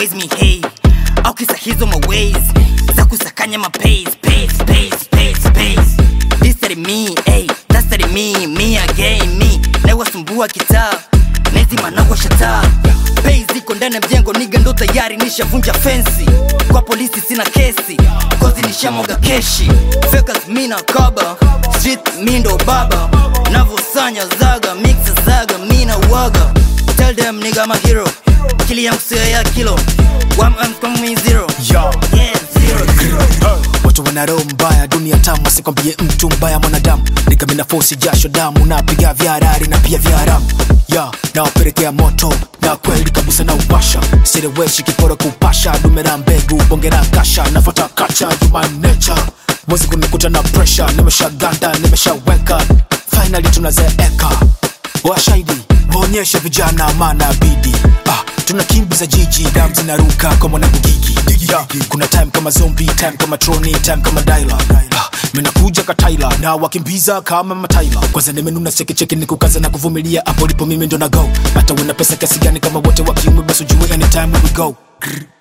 raise me hey au kisa hizo maways za kusakanya mapace pace pace pace pace this that me hey that's that me me again me nawasumbua kitaa nezima nawashataa Bei ziko ndani ya mjengo niga ndo tayari nishavunja fensi kwa polisi sina kesi kozi nishamwaga keshi fekas mina kaba street mi ndo baba navosanya zaga mixa zaga mina waga tell them nigga I'm a hero kili yangu sio ya kilo One I'm coming zero Yo. yeah zero zero watu wana roho mbaya dunia tamu asikwambie mtu mbaya mwanadamu nikamina fosi jasho damu napiga vya harari na pia vya haramu ya nawapelekea moto na kweli kabisa na upasha sireweshi kiporo kupasha dumera mbegu bongera kasha nafata kacha jumanecha mwezi kunikuta na presha nimeshaganda nimeshaweka finally tunazeeka washahidi waonyeshe vijana maana bidi ah, tunakimbiza jiji dam zinaruka kwa mwanangu gigi yeah, kuna time kama zombi time kama troni time kama daila ah, minakuja kataila na wakimbiza kama mataila kwanza nimenuna chekicheki ni kukaza na kuvumilia hapo lipo mimi ndo na go hata wena pesa kiasi gani kama wote wa kiume basi ujue anytime we go Grr.